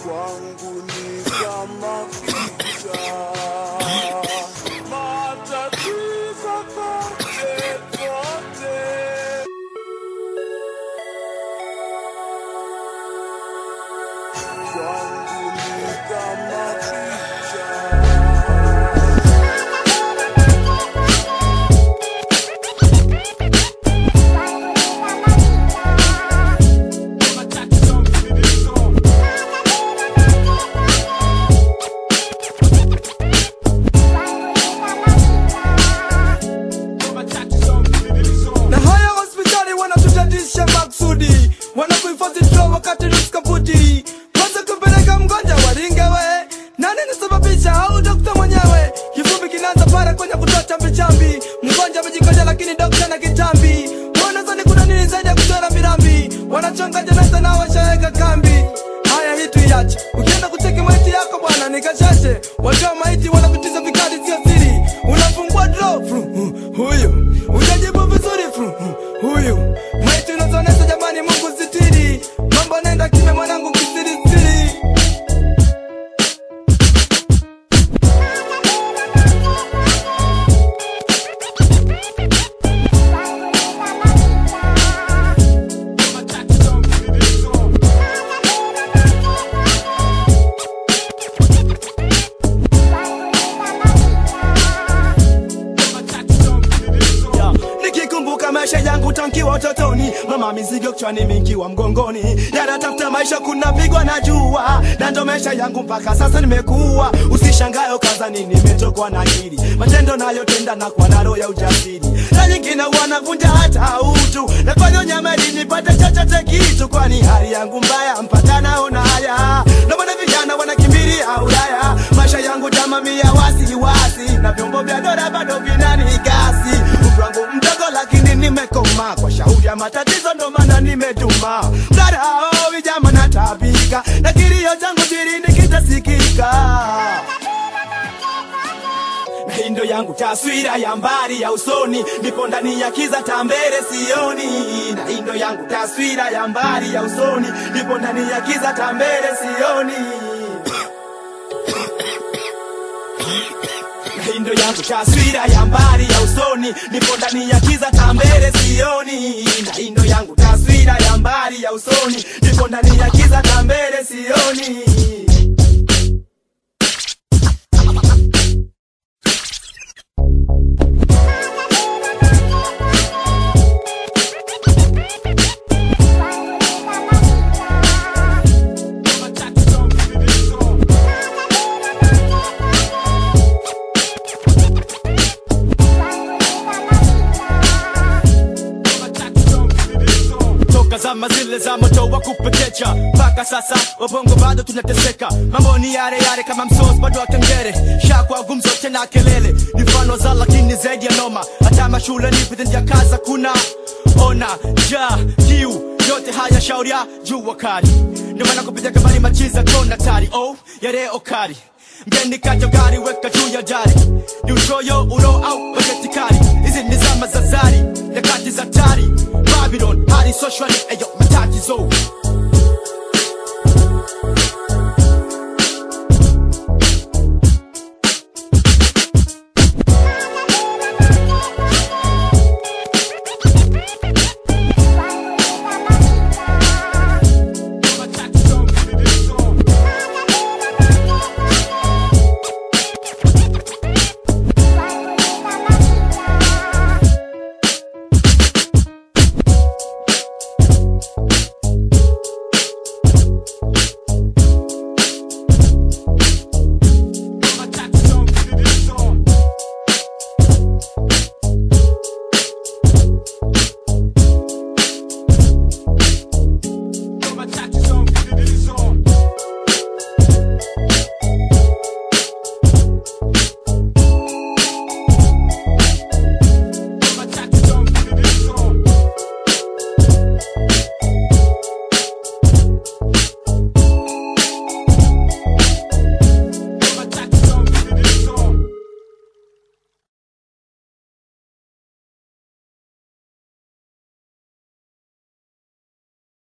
kwangu ni kama picha matatizo kote kote kwangu ni kama picha na haya hospitali wanatutatisha maksudi wanakuhifadhi dro wakati ruskaputi kwanza kumpeleka mgonjwa waringewe nani nisababisha au dokta mwenyewe kifupi kinaanza para kwenye kutoa chambi mgonjwa amejikoja lakini dokta na kitambi wanazani kuna nini zaidi ya kuchora mirambi wanachonga jeneza na washaweka kambi haya hii tuiache ukienda kucheki maiti yako bwana nikashashe watoa maiti wanapitiza vikali sio siri unafungua dro fru, hu- huyu ujajibu vizuri fru, hu- huyu maiti unazonesha jamani mungu sitiri mambo nenda kime mwanangu kisirisiri Ya, nikikumbuka maisha yangu tankiwa utotoni mama mizigo kichwani mingiwa mgongoni yanatafuta maisha kunapigwa na jua na ndo maisha yangu mpaka sasa nimekuwa usishangayo kazani nimetokwa na akili matendo nayotenda na kwa naro ya ujasiri na nyingine wanavunja hata utu nafanya nyama ili nipate chochote kitu kwani hali yangu mbaya mpaka naona haya ndo maana vijana wanakimbilia Ulaya maisha yangu jamamia wasiwasi na vyombo vya dola bado vinanigasi umri wangu mdogo lakini nimekoma kwa shauri ya matatizo ndo maana nimetuma mdarao vijama natabika na kilio changu sirini kitasikika na hii ndo yangu taswira ya mbali ya usoni nipo ndani ya kiza tambere sioni na hii ndo yangu taswira ya mbali ya usoni nipo ndani ya kiza tambere sioni Na hii ndo yangu taswira ya mbali ya usoni nipo ndani ya kiza tambere sioni na hii ndo yangu taswira ya mbali ya usoni nipo ndani ya kiza tambere sioni toka zama zile za moto wa kupekecha mpaka sasa wabongo bado tunateseka mambo ni yale yale kama msos bado wa kengere shakwa gumzo tena kelele ni mfano za lakini zaidi ya noma hata mashule ni vitendea kaza kuna ona ja kiu yote haya shauri ya jua kali ndio maana kupitia kabari machiza kona tari oh yare okari mgeni kacho gari weka juu ya jari ni uchoyo ulo au bajeti kali hizi ni zama za zari nyakati za tari babylon hali socially eyo matatizo